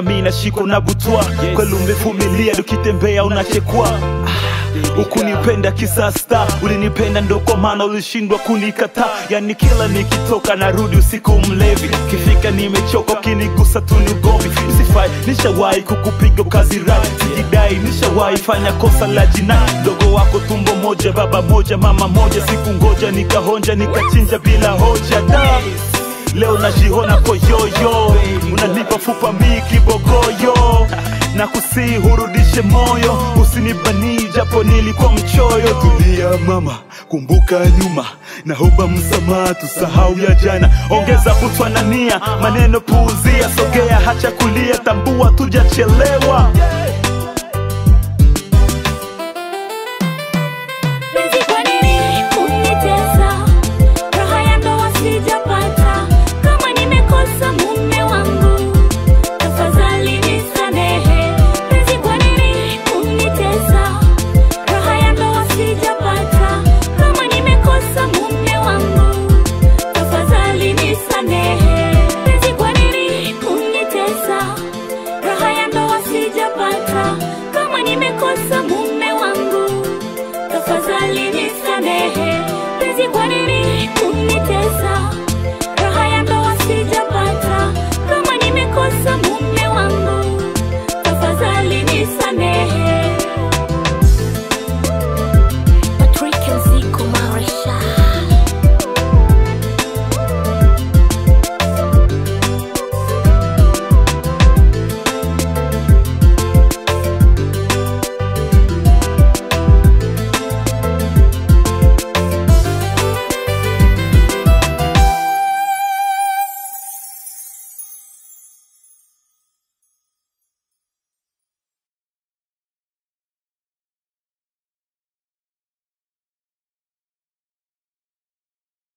mi nashikwa na butwa kweli umevumilia tukitembea unachekwa ukunipenda kisasta ulinipenda ndo kwa maana ulishindwa kunikataa yani kila nikitoka narudi usiku mlevi kifika nimechoka ukinigusa tu ni ugomvi usifai nishawahi kukupiga ukazi rai sijidai nishawahi fanya kosa la jinai mdogo wako tumbo moja baba moja mama moja siku ngoja nikahonja nikachinja bila hoja da leo najiona koyoyo unanipa fupa mi kibogoyo na kusii hurudishe moyo usinibanii japo nilikuwa mchoyo tulia mama kumbuka nyuma naomba msamaha tusahau ya jana ongeza butwa na nia maneno puuzia sogea hacha kulia tambua tujachelewa Penzi kwa nini kunitesa? Raha ya ndoa sijapata. Kama nimekosa mume wangu, tafadhali nisamehe. Penzi kwa nini kunitesa? Raha ya ndoa sijapata. Kama nimekosa mume wangu, tafadhali nisamehe. Penzi kwa nini kunitesa? Raha ya ndoa sijapata. Kama nimekosa mume wangu tafadhali nisamehe penzi kwa nini